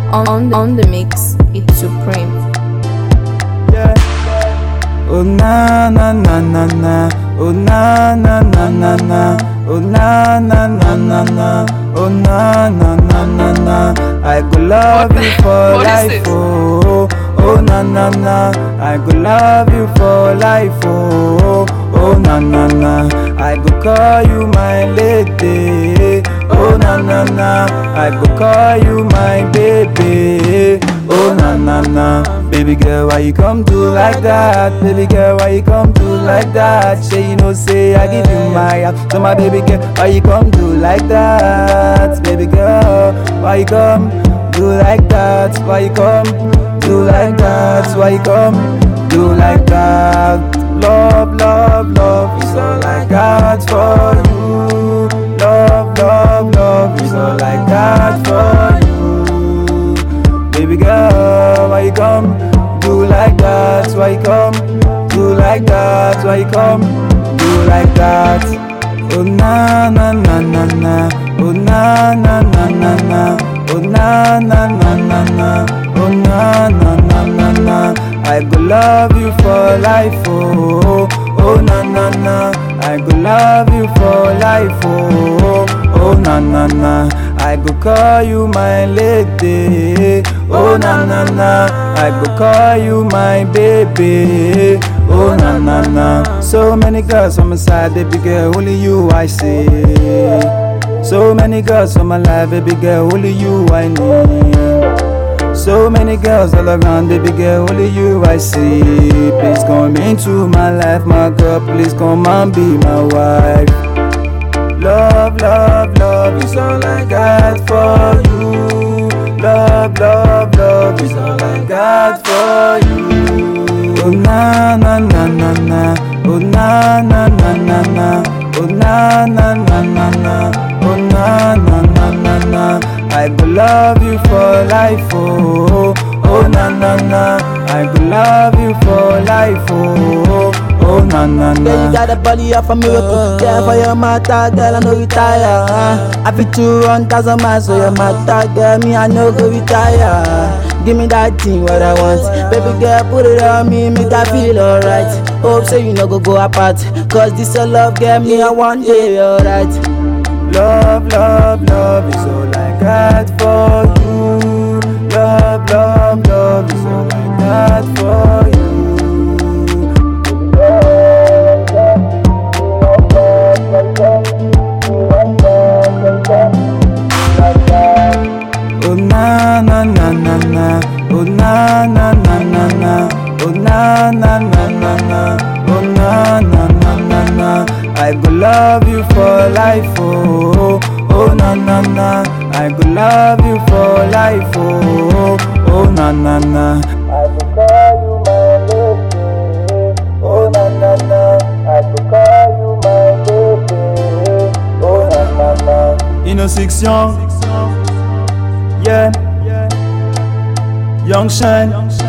On, on the mix, it's supreme. Yeah. Oh na na na na na. Oh na na na na na. Oh na na na na na. Oh na na na na na. I go love What you the- for what is life, this? oh. Oh na na na. I go love you for life, oh. Oh na na na. I go call you my lady. Oh na na na. I go call you my baby. Oh na na na. Baby girl, why you come do like that? Baby girl, why you come do like that? Say you know, say I give you my heart. So my baby girl, why you come do like that? Baby girl, why you come do like that? Why you come do like that? Why you come do like that? Love, love, love is all I got for you. Love, love, love is all I got for you. Baby girl, why you come do like that? Why you come do like that? Why you come do like that? Oh na na na na na. Oh na na na na na. Oh na na na na na. Oh na na na na na. I go love you for life, oh. Oh na na na. I go love you for life, oh. Oh na na na. I go call you my lady. Oh na na na. I go call you my baby. Oh na na na. So many girls on my side, baby girl, only you I see. So many girls on my life, baby girl, only you I need. So many girls all around, baby girl, only you I see. Please come into my life, my girl, please come and be my wife. Love, love, love is all I got for you. Love, love, love is all I got for you. Oh na na na na na. Oh na na na na na. Oh na na na na na. Oh na na na na na. I go love you for life, oh. Oh na na na. I go love you for life, oh. Oh na na Girl, you na. got a body of a miracle. Yeah, for your matter, girl, I know retire. Uh. I fit to run thousand miles, so your matter, girl, me I know go retire. Give me that thing what I want, baby girl, put it on me, make I feel alright. Hope so you no go go apart, cause this your love, girl, me I one day alright. Love, love, love is all I got for you. Love, love, love is all I got for you. Oh na na na na na. Oh na na na na na. Oh na na na na na. Oh na na na na na. I go love you for life, oh. Oh na na na. I go love you for life, oh. Oh na na na. I go call you my lady. Oh na na na. I go call you my baby. Oh na na na. Innocent, yeah. Young Shine,